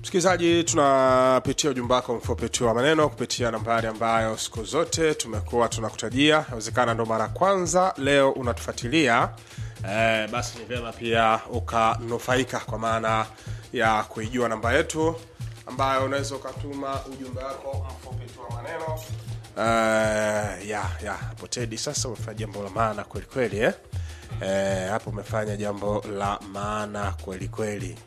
msikilizaji tunapitia ujumbe wako mfupi tu wa maneno kupitia nambari ambayo siku zote tumekuwa tunakutajia inawezekana ndo mara ya kwanza leo unatufuatilia eh, basi ni vyema pia ukanufaika kwa maana ya kuijua namba yetu ambayo unaweza ukatuma ujumbe wako mfupi tu wa maneno uh, ya ya hapo tedi sasa umefanya jambo la maana kweli kweli eh? Eh, hapo umefanya jambo la maana kweli kweli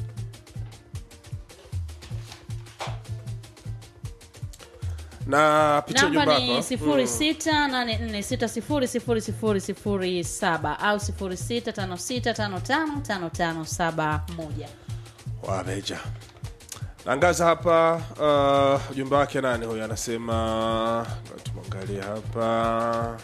na pitia namba ujumbe ni wako sifuri sita nane nne sita sifuri sifuri sifuri sifuri saba au sifuri sita tano sita tano tano tano tano saba moja wameja nangaza hapa uh, ujumbe wake nani huyu anasema ngoja tumwangalie hapa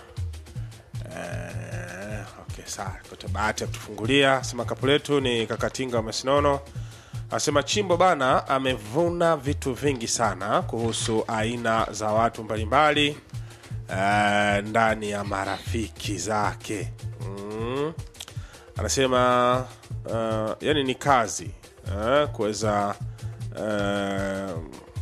eh, okay sawa kote bahati ya kutufungulia sema kapu letu ni kakatinga wa masinono anasema chimbo bana amevuna vitu vingi sana kuhusu aina za watu mbalimbali eh, ndani ya marafiki zake mm. anasema uh, yani ni kazi uh, kuweza uh,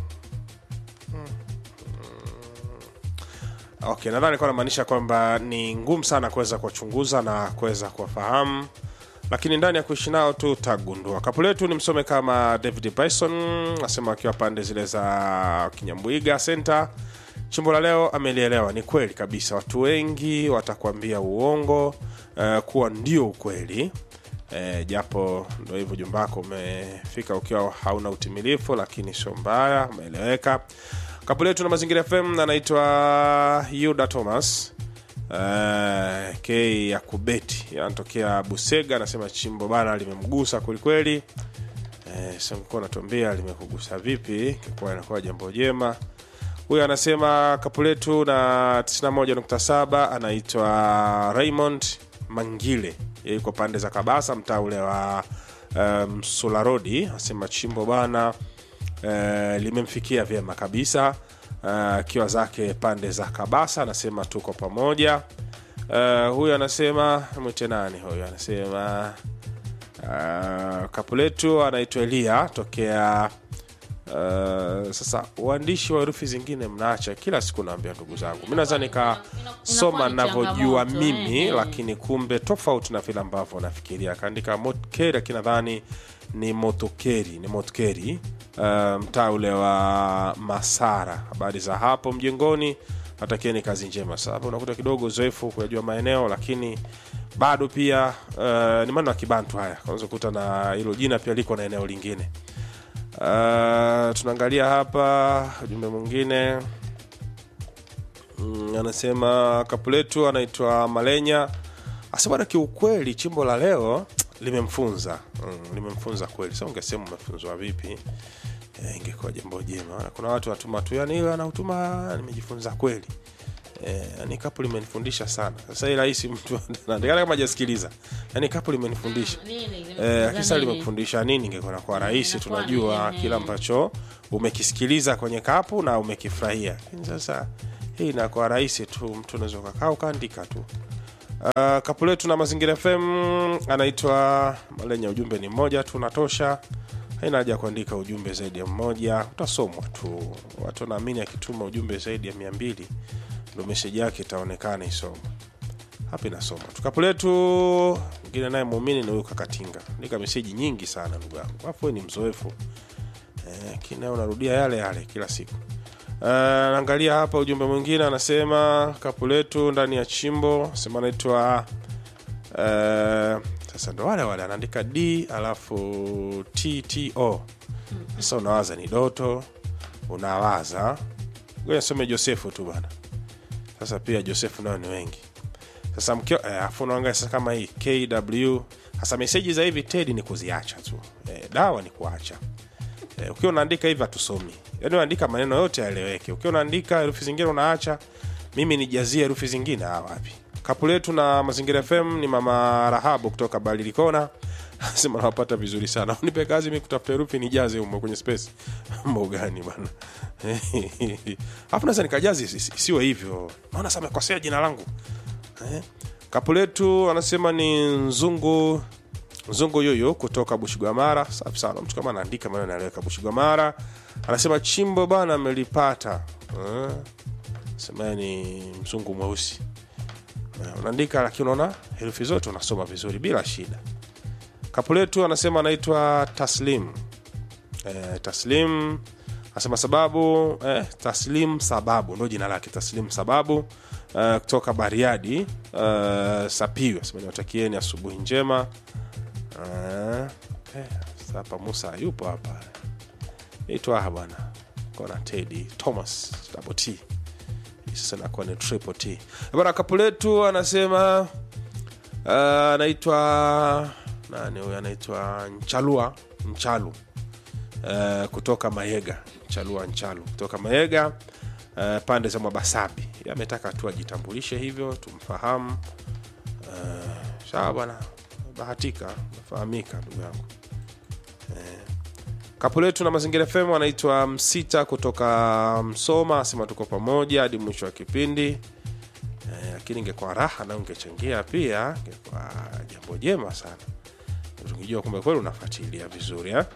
okay nadhani kuwa namaanisha kwamba ni ngumu sana kuweza kuwachunguza na kuweza kuwafahamu lakini ndani ya kuishi nao tu utagundua kapu letu ni msome kama david bison asema akiwa pande zile za kinyambwiga center chimbo la leo amelielewa ni kweli kabisa watu wengi watakuambia uongo uh, kuwa ndio ukweli e, japo ndo hivyo jumbako umefika ukiwa hauna utimilifu lakini sio mbaya umeeleweka kapu letu na mazingira fm anaitwa yuda thomas uh, k ya kubeti anatokea busega anasema chimbo bana limemgusa kwelikweli eh, sikuwa natuambia limekugusa vipi kikuwa inakuwa jambo jema huyu anasema kapu letu na 91.7 anaitwa raymond mangile Yeye yuko pande za kabasa mtaa ule wa um, solarodi anasema chimbo bana uh, limemfikia vyema kabisa akiwa uh, zake pande za kabasa anasema tuko pamoja uh, huyu anasema mwite nani huyu anasema uh, kapu letu anaitwa elia tokea Uh, sasa uandishi wa herufi zingine mnaacha kila siku naambia ndugu zangu mi naweza nikasoma Inakuwa ni navyojua changamoto, mimi eh, eh. lakini kumbe tofauti na vile ambavyo nafikiria akaandika motkeri akinadhani ni motokeri ni motkeri uh, mtaa ule wa masara habari za hapo mjengoni natakieni kazi njema sababu unakuta kidogo uzoefu kuyajua maeneo lakini bado pia uh, ni maneno ya kibantu haya unaweza kukuta na hilo jina pia liko na eneo lingine Uh, tunaangalia hapa ujumbe mwingine mm, anasema kapu letu anaitwa malenya asema kiukweli chimbo la leo limemfunza mm, limemfunza kweli sa ungesema umefunzwa vipi e, ingekuwa jambo jema Maana kuna watu watuma tu yani hiyo anautuma nimejifunza kweli e, yani kapu limenifundisha sana sasa hii rahisi mtu anaandika kama hajasikiliza yani kapu limenifundisha Eh, kisa limekufundisha nini ingekuwa nakuwa rahisi inakuwa tunajua ni- kile ambacho umekisikiliza kwenye kapu na umekifurahia lakini sasa hii inakuwa rahisi tu mtu unaweza ukakaa ukaandika tu uh, kapu letu na mazingira fm anaitwa malenya ujumbe ni mmoja tu unatosha haina haja ya kuandika ujumbe zaidi ya mmoja utasomwa tu watu wanaamini akituma ujumbe zaidi ya mia mbili ndo meseji yake itaonekana isoma hapa inasoma tukapu letu mwingine naye muumini ni huyu kakatinga andika meseji nyingi sana ndugu yangu alafu we ni mzoefu eh, kina unarudia yale yale kila siku Uh, naangalia hapa ujumbe mwingine anasema kapu letu ndani ya chimbo sema anaitwa uh, sasa ndo wale wale anaandika d alafu tto sasa unawaza ni doto unawaza ngoja some josefu tu bana sasa pia josefu nayo ni wengi sasa mkio eh, afu unaangalia sasa kama hii kw hasa meseji za hivi tedi ni kuziacha tu eh, dawa ni kuacha eh, ukiwa unaandika hivi hatusomi yaani unaandika maneno yote yaeleweke ukiwa unaandika herufi zingine unaacha mimi nijazie herufi zingine ah, wapi kapu letu na mazingira fm ni mama rahabu kutoka balilikona sema nawapata vizuri sana unipe kazi mi kutafuta herufi nijaze humo kwenye space mambo gani bana alafu naweza nikajazi isi- isi- isiwe hivyo naona sa amekosea jina langu eh? kapu letu anasema ni nzungu Mzungu yuyu kutoka Bushigwamara, safi sana. Mtu kama anaandika maneno anaweka Bushigwamara, anasema chimbo bana amelipata. Eh, sema ni mzungu mweusi. Eh, unaandika lakini unaona herufi zote unasoma vizuri bila shida. Kapu letu anasema anaitwa Taslim. Eh, Taslim anasema sababu eh, Taslim sababu ndio jina lake Taslim sababu eh, kutoka Bariadi eh, Sapiu anasema niwatakieni asubuhi njema. Eh, eh, sasa hapa Musa yupo hapa. Itwa hapa bwana. Kona Teddy Thomas double T. Hii Sasa nakuwa ni triple T. Bwana kapu letu anasema uh, anaitwa nani huyu anaitwa Nchalua Nchalu uh, kutoka Mayega Nchalua Nchalu kutoka Mayega uh, pande za Mwabasabi. Yeye ametaka tu ajitambulishe hivyo tumfahamu. Uh, sawa bwana, bahatika, nafahamika ndugu yangu. Kapu letu na Mazingira FM anaitwa Msita kutoka Msoma, asema tuko pamoja hadi mwisho wa kipindi. Eh, lakini ingekuwa raha na ungechangia pia, ingekuwa jambo jema sana, tungejua kumbe kweli unafuatilia vizuri eh?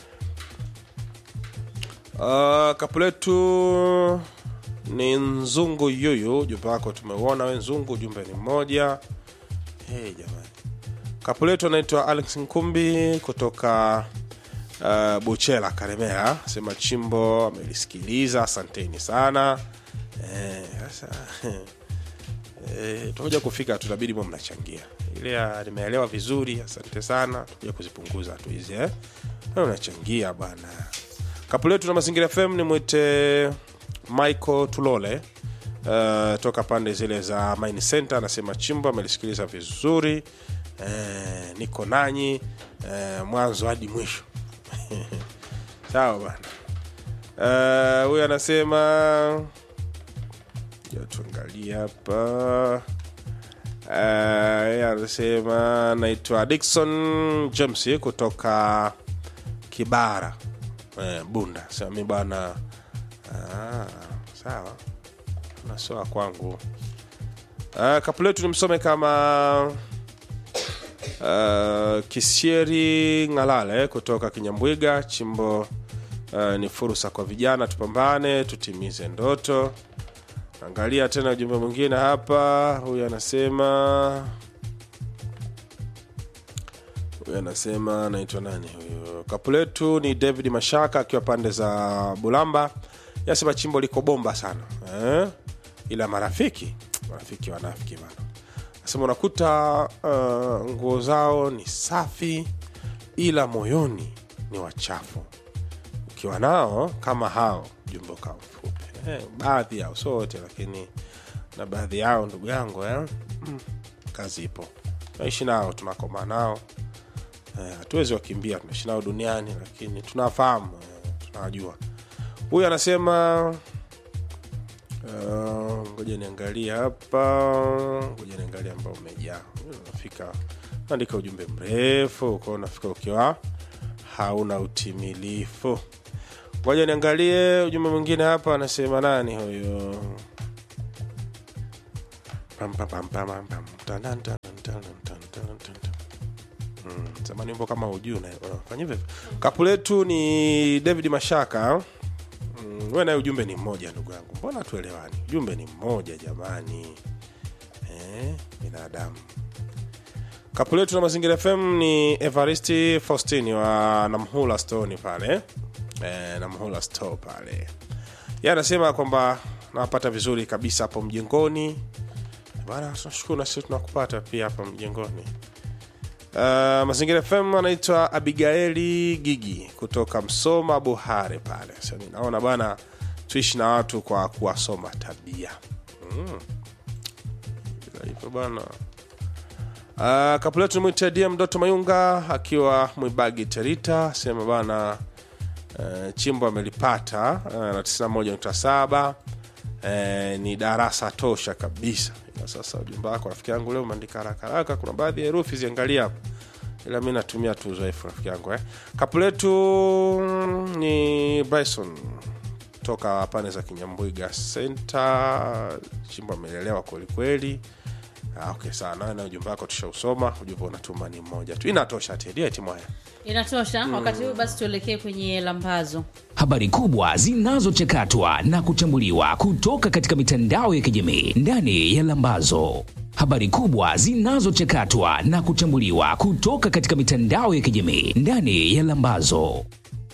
Uh, kapu letu ni Nzungu Yuyu, ujumbe wako tumeuona we Nzungu, ujumbe ni mmoja. Hey, jamani kapu letu anaitwa Alex Nkumbi kutoka uh, Buchela Karemera, sema chimbo amelisikiliza, asanteni sana. Eh, Sasa eh, tutakuja kufika, tutabidi mwe mnachangia ile ya nimeelewa vizuri, asante sana. Tutakuja kuzipunguza tu hizi eh, Na unachangia bwana. Kapu letu na Mazingira FM ni mwite Michael Tulole uh, toka pande zile za Mine Center, anasema chimbo amelisikiliza vizuri eh, niko nanyi eh, mwanzo hadi mwisho sawa bana. Eh, huyu anasema ja tuangalie hapa Eh, yeye anasema naitwa Dickson James kutoka Kibara eh, Bunda. Sema mi bwana ah, sawa nasoa kwangu. Uh, kapu letu nimsome kama uh, Kisieri Ng'alale kutoka Kinyambwiga. Chimbo uh, ni fursa kwa vijana, tupambane tutimize ndoto. Angalia tena ujumbe mwingine hapa, huyu anasema huyu anasema naitwa nani huyu? Kapu letu ni David Mashaka akiwa pande za Bulamba, yasema chimbo liko bomba sana eh? ila marafiki marafiki wanafiki bana nasema unakuta uh, nguo zao ni safi ila moyoni ni wachafu ukiwa nao kama hao jumbo ka mfupi eh, baadhi yao sio wote lakini na baadhi yao ndugu yangu eh? mm, kazi ipo tunaishi nao tunakoma nao Eh, hatuwezi wakimbia tunaishi nao duniani lakini tunafahamu eh, tunawajua huyu anasema uh, ngoja niangalie hapa ngoja niangalie ambao umejaa unafika andika ujumbe mrefu uko unafika ukiwa hauna utimilifu ngoja niangalie ujumbe mwingine hapa anasema nani huyo Pam, pam, pam, pam, pam, pam. Tan, tan, tan, tan, tan, tan, tan, tan. Mm, zamani wimbo kama ujuu fanya hivyo kapu letu ni david mashaka mm, we naye ujumbe ni mmoja ndugu yangu mbona tuelewani ujumbe ni mmoja jamani eh, binadamu kapu letu na mazingira fm ni evaristi faustini wa namhula stoni pale eh, namhula store pale ye anasema kwamba nawapata vizuri kabisa hapo mjengoni bana tunashukuru na sisi tunakupata pia hapa mjengoni Uh, mazingira fm anaitwa abigaeli gigi kutoka msoma buhare pale so, naona bana tuishi na watu kwa kuwasoma tabia mm. Bila hivyo bana uh, kapuletu nimwite dm doto mayunga akiwa mwibagi terita sema bana uh, chimbo amelipata uh, na 91.7 uh, ni darasa tosha kabisa ila sasa ujumbe wako rafiki yangu leo umeandika haraka haraka kuna baadhi ya herufi ziangalia hapo ila mi natumia tu uzoefu rafiki yangu eh. kapu letu ni bryson toka pande za kinyambwiga senta chimbo amelelewa kwelikweli Ah, okay sawa nawe na ujumbe wako tushausoma ujumbe unatuma ni mmoja tu inatosha tedi eti mwaya inatosha wakati huu basi tuelekee kwenye lambazo habari kubwa zinazochakatwa na kuchambuliwa kutoka katika mitandao ya kijamii ndani ya Lambazo. Habari kubwa zinazochakatwa na kuchambuliwa kutoka katika mitandao ya kijamii ndani ya Lambazo.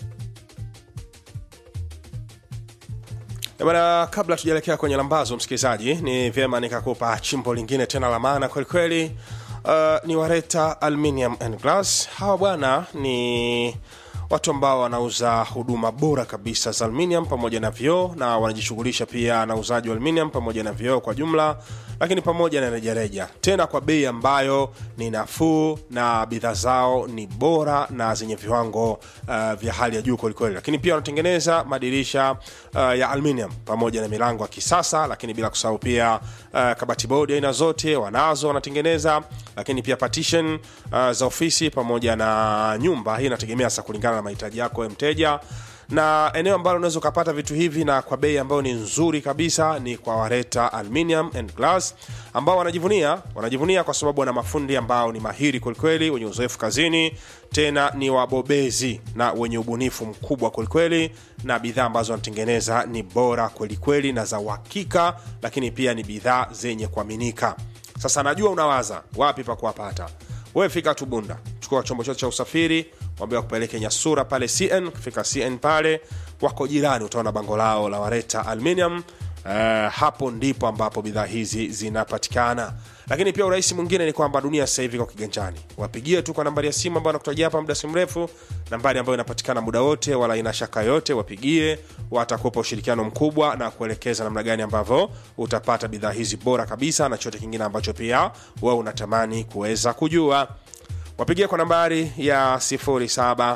Eh, Bwana, kabla tujaelekea kwenye lambazo, msikilizaji, ni vyema nikakupa chimbo lingine tena la maana kwelikweli. Uh, ni Wareta Aluminium and Glass. Hawa bwana ni watu ambao wanauza huduma bora kabisa za aluminium pamoja na vioo, na wanajishughulisha pia na uuzaji wa aluminium pamoja na vioo kwa jumla, lakini pamoja na rejareja, tena kwa bei ambayo ni nafuu na bidhaa zao ni bora na zenye viwango uh, vya hali ya juu kwelikweli. Lakini pia wanatengeneza madirisha uh, ya aluminium pamoja na milango ya kisasa, lakini bila kusahau pia uh, kabati bodi aina zote wanazo wanatengeneza, lakini pia partition uh, za ofisi pamoja na nyumba. Hii inategemea sasa kulingana na mahitaji yako wewe mteja na eneo ambalo unaweza ukapata vitu hivi na kwa bei ambayo ni nzuri kabisa ni kwa Wareta Aluminium and Glass ambao wanajivunia wanajivunia kwa sababu wana mafundi ambao ni mahiri kwelikweli, wenye uzoefu kazini, tena ni wabobezi na wenye ubunifu mkubwa kwelikweli, na bidhaa ambazo wanatengeneza ni bora kwelikweli na za uhakika, lakini pia ni bidhaa zenye kuaminika. Sasa najua unawaza wapi pa kuwapata. Wewe fika tu Bunda, chukua chombo chote cha usafiri, mwambie wakupeleke Nyasura pale CN. Ukifika CN pale wako jirani, utaona bango lao la Wareta Aluminium. Uh, hapo ndipo ambapo bidhaa hizi zinapatikana. Lakini pia urahisi mwingine ni kwamba dunia sasa hivi iko kiganjani. Wapigie tu kwa nambari ya simu ambayo nakutajia hapa muda si mrefu, nambari ambayo inapatikana muda wote, wala ina shaka yote. Wapigie, watakupa ushirikiano mkubwa na kuelekeza namna gani ambavyo utapata bidhaa hizi bora kabisa na chote kingine ambacho pia wewe unatamani kuweza kujua. Wapigie kwa nambari ya 0782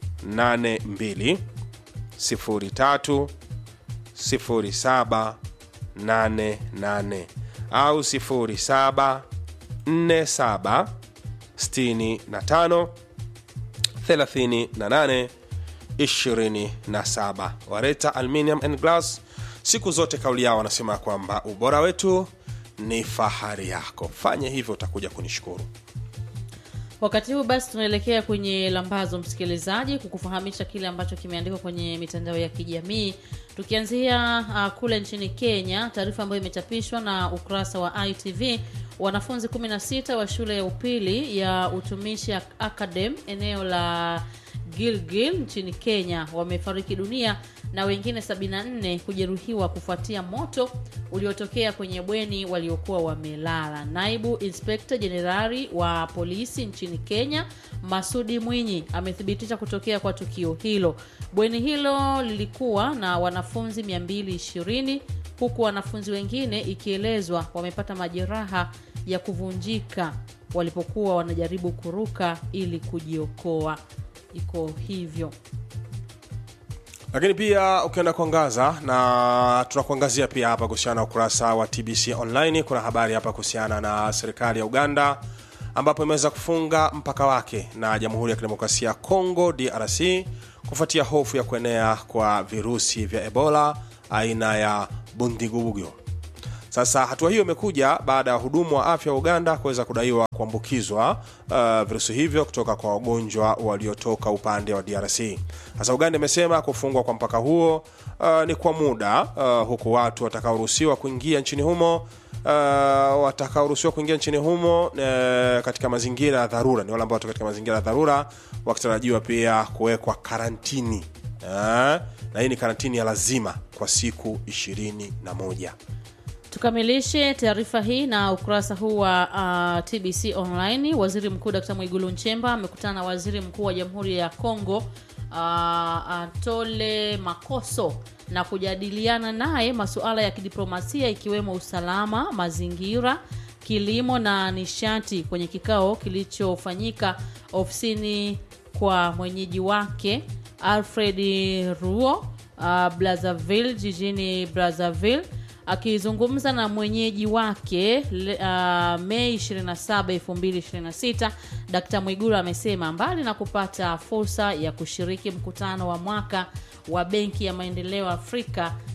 03 0788 au 0747 65 38 27. Wareta Aluminium and Glass, siku zote kauli yao wanasema kwamba ubora wetu ni fahari yako. Fanye hivyo, utakuja kunishukuru. wakati huu basi tunaelekea kwenye lambazo msikilizaji kukufahamisha kile ambacho kimeandikwa kwenye mitandao ya kijamii tukianzia uh, kule nchini kenya taarifa ambayo imechapishwa na ukurasa wa itv wanafunzi 16 wa shule ya upili ya utumishi academ eneo la gilgil nchini kenya wamefariki dunia na wengine 74 kujeruhiwa kufuatia moto uliotokea kwenye bweni waliokuwa wamelala. Naibu Inspekta Jenerali wa polisi nchini Kenya, Masudi Mwinyi, amethibitisha kutokea kwa tukio hilo. Bweni hilo lilikuwa na wanafunzi 220 huku wanafunzi wengine ikielezwa wamepata majeraha ya kuvunjika walipokuwa wanajaribu kuruka ili kujiokoa. Iko hivyo. lakini pia ukienda kuangaza na tunakuangazia pia hapa kuhusiana na ukurasa wa tbc online kuna habari hapa kuhusiana na serikali ya uganda ambapo imeweza kufunga mpaka wake na jamhuri ya kidemokrasia ya congo drc kufuatia hofu ya kuenea kwa virusi vya ebola aina ya bundigubugyo sasa hatua hiyo imekuja baada ya wahudumu wa afya wa uganda kuweza kudaiwa kuambukizwa uh, virusi hivyo kutoka kwa wagonjwa waliotoka upande wa drc sasa uganda imesema kufungwa kwa mpaka huo uh, ni kwa muda uh, huku watu watakaoruhusiwa kuingia nchini humo uh, watakaoruhusiwa kuingia nchini humo uh, katika mazingira ya dharura ni wale ambao wako katika mazingira ya dharura wakitarajiwa pia kuwekwa karantini uh, na hii ni karantini ya lazima kwa siku ishirini na moja Tukamilishe taarifa hii na ukurasa huu wa uh, TBC Online. Waziri Mkuu Dkt. Mwigulu Nchemba amekutana na Waziri Mkuu wa Jamhuri ya Kongo uh, Antole Makoso na kujadiliana naye masuala ya kidiplomasia ikiwemo usalama, mazingira, kilimo na nishati kwenye kikao kilichofanyika ofisini kwa mwenyeji wake Alfred Ruo uh, Brazzaville jijini Brazzaville akizungumza na mwenyeji wake le- uh, Mei 27, 2026, Dkt. Mwigulu amesema mbali na kupata fursa ya kushiriki mkutano wa mwaka wa Benki ya Maendeleo Afrika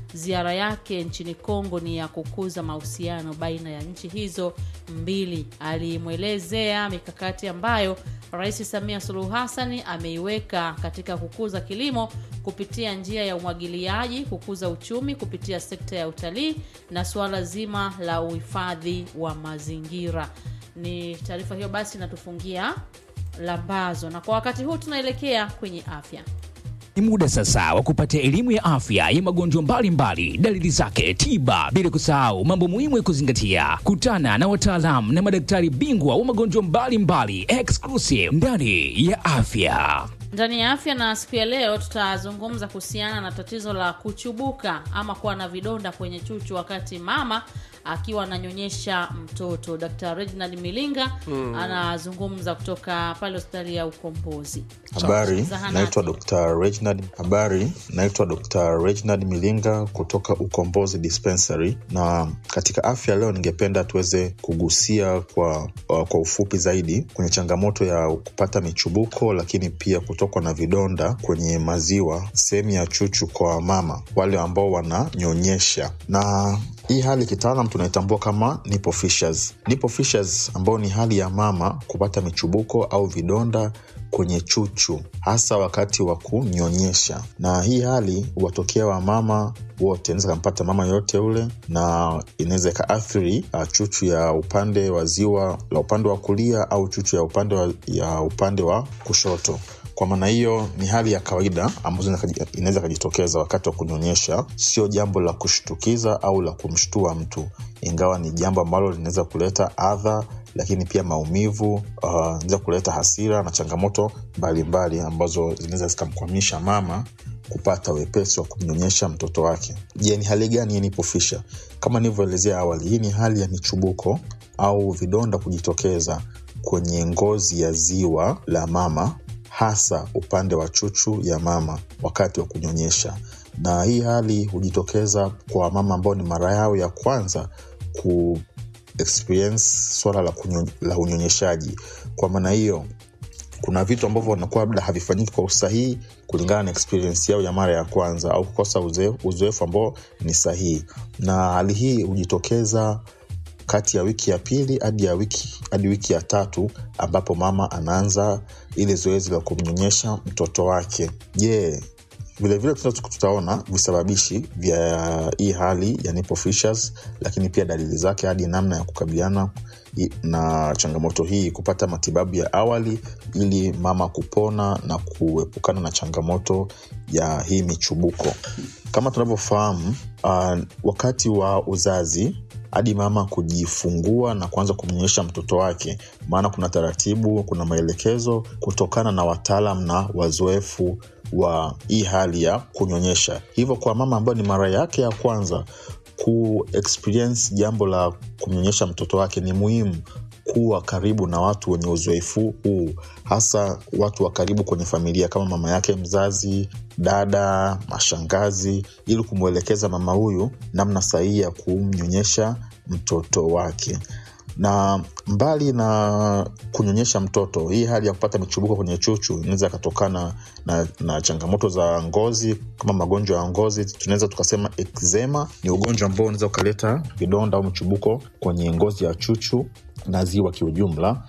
ziara yake nchini Kongo ni ya kukuza mahusiano baina ya nchi hizo mbili. Alimwelezea mikakati ambayo Rais Samia Suluhu Hassan ameiweka katika kukuza kilimo kupitia njia ya umwagiliaji, kukuza uchumi kupitia sekta ya utalii na suala zima la uhifadhi wa mazingira. Ni taarifa hiyo basi inatufungia lambazo, na kwa wakati huu tunaelekea kwenye afya. Ni muda sasa wa kupata elimu ya afya ya magonjwa mbalimbali, dalili zake, tiba, bila kusahau mambo muhimu ya kuzingatia. Kutana na wataalamu na madaktari bingwa wa magonjwa mbalimbali exclusive ndani ya afya. Ndani ya afya na siku ya leo tutazungumza kuhusiana na tatizo la kuchubuka ama kuwa na vidonda kwenye chuchu wakati mama akiwa ananyonyesha mtoto. Dr. Reginald Milinga anazungumza kutoka pale hospitali ya Ukombozi. Habari, Zahanati. naitwa Dr. Reginald. Habari, naitwa Dr. Reginald Milinga kutoka Ukombozi Dispensary, na katika afya leo ningependa tuweze kugusia kwa, uh, kwa ufupi zaidi kwenye changamoto ya kupata michubuko, lakini pia kutokwa na vidonda kwenye maziwa, sehemu ya chuchu kwa mama wale ambao wananyonyesha na hii hali kitaalam tunaitambua kama nipple fissures. Nipple fissures ambayo ni hali ya mama kupata michubuko au vidonda kwenye chuchu hasa wakati wa kunyonyesha, na hii hali huwatokea wamama wote, inaweza kampata mama yoyote ule, na inaweza ikaathiri uh, chuchu ya upande wa ziwa la upande wa kulia au chuchu ya upande wa, ya upande wa kushoto. Kwa maana hiyo ni hali ya kawaida ambazo inaweza ikajitokeza wakati wa kunyonyesha. Sio jambo la kushtukiza au la kumshtua mtu, ingawa ni jambo ambalo linaweza kuleta adha, lakini pia maumivu, uh, inaweza kuleta hasira na changamoto mbalimbali ambazo zinaweza zikamkwamisha mama kupata wepesi wa kumnyonyesha mtoto wake. Je, ni hali gani ya nipple fissure? Kama nilivyoelezea awali, hii ni hali ya michubuko au vidonda kujitokeza kwenye ngozi ya ziwa la mama hasa upande wa chuchu ya mama wakati wa kunyonyesha, na hii hali hujitokeza kwa mama ambao ni mara yao ya kwanza ku experience swala la, kunyo, la unyonyeshaji. Kwa maana hiyo kuna vitu ambavyo wanakuwa labda havifanyiki kwa usahihi kulingana na experience yao ya mara ya kwanza au kukosa uzoefu ambao ni sahihi, na hali hii hujitokeza kati ya wiki ya pili hadi ya wiki hadi wiki ya tatu ambapo mama anaanza ile zoezi la kumnyonyesha mtoto wake. Je, vilevile tutaona visababishi vya hii hali ya nipple fissures, lakini pia dalili zake hadi namna ya kukabiliana na changamoto hii, kupata matibabu ya awali ili mama kupona na kuepukana na changamoto ya hii michubuko. Kama tunavyofahamu, uh, wakati wa uzazi hadi mama kujifungua na kuanza kumnyonyesha mtoto wake, maana kuna taratibu, kuna maelekezo kutokana na wataalam na wazoefu wa hii hali ya kunyonyesha. Hivyo kwa mama ambayo ni mara yake ya kwanza ku experience jambo la kumnyonyesha mtoto wake, ni muhimu kuwa karibu na watu wenye uzoefu huu, hasa watu wa karibu kwenye familia kama mama yake mzazi, dada, mashangazi, ili kumwelekeza mama huyu namna sahihi ya kumnyonyesha mtoto wake. Na mbali na kunyonyesha mtoto, hii hali ya kupata michubuko kwenye chuchu inaweza ikatokana na, na changamoto za ngozi kama magonjwa ya ngozi. Tunaweza tukasema eczema ni ugonjwa ambao unaweza ukaleta vidonda au michubuko kwenye ngozi ya chuchu na ziwa kiujumla,